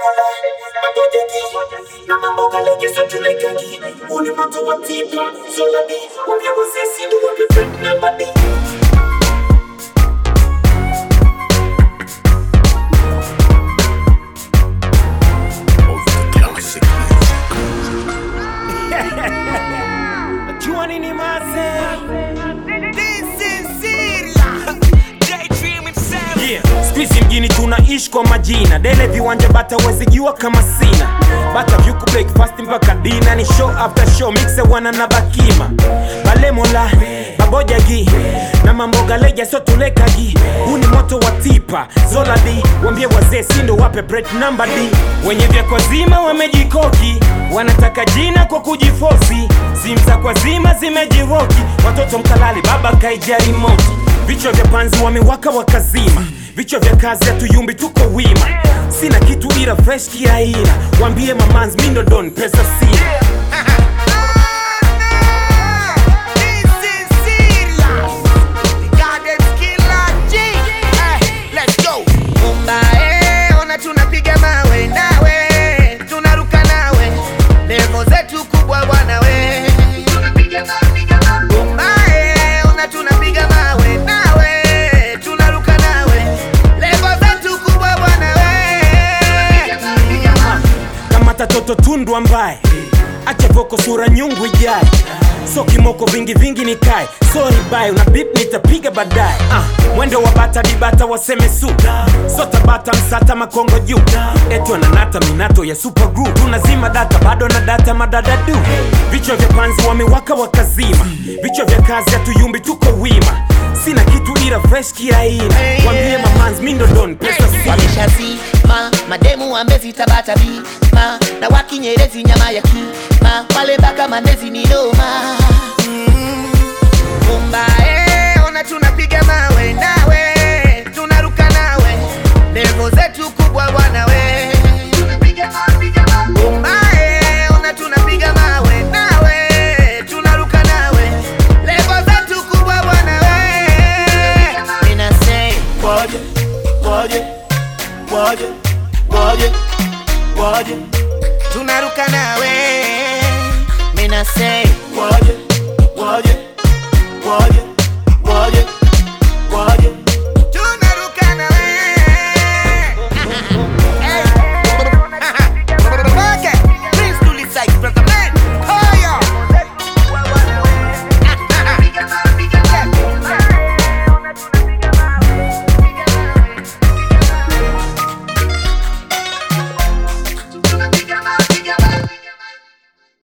Jua nini maze? Yeah. Squeezy mjini tunaishi kwa majina dele viwanja bata wezijua kama sina bata vyuku breakfast mpaka dina ni show after show mixe wana na bakima balemola babojagi na mamboga leja so tulekagi huu ni moto wa tipa zoladi wambie wazee sindo wape break number d wenye vya kwa zima wamejikoki wanataka jina kwa kujifosi simu za kwa zima zimejiroki watoto mkalali baba kaijari moti vichwa vya panzi wamewaka wakazima vichwa vya kazi hatuyumbi tuko wima sina kitu ila fresh kiaina wambie mamans mindodon pesa sina Ona tunapiga mawe nawe, tunaruka nawe, levo zetu kubwa bwana we. Umbae, ona tunapiga mawe nawe, tunaruka nawe, levo zetu kubwa bwana we. kama tatoto tundu ambaye acha voko sura nyungu ijae so kimoko vingi vingi nikae sorry bye una bip nitapiga baadaye ah, mwendo wa bata dibata waseme su so tabata msata makongo juu eti wananata minato ya super group tunazima data bado na data madadadu vichwa vya panzi wamewaka wakazima vichwa vya kazi hatuyumbi tuko wima sina kitu ila fresh kiaina wambie mamans mindodon pesa sina wameshazima mademu wamezitabata bima na wakinyerezi nyama ya kima wale baka manezi ni doma umbae ona tunapiga mawe nawe tunaruka nawe levo zetu kubwa bwana we umbae ona tunapiga mawe nawe tunaruka nawe levo zetu kubwa bwana we ninasei Waje, waje, waje, waje, waje, tunaruka nawe mina say waje, waje, waje,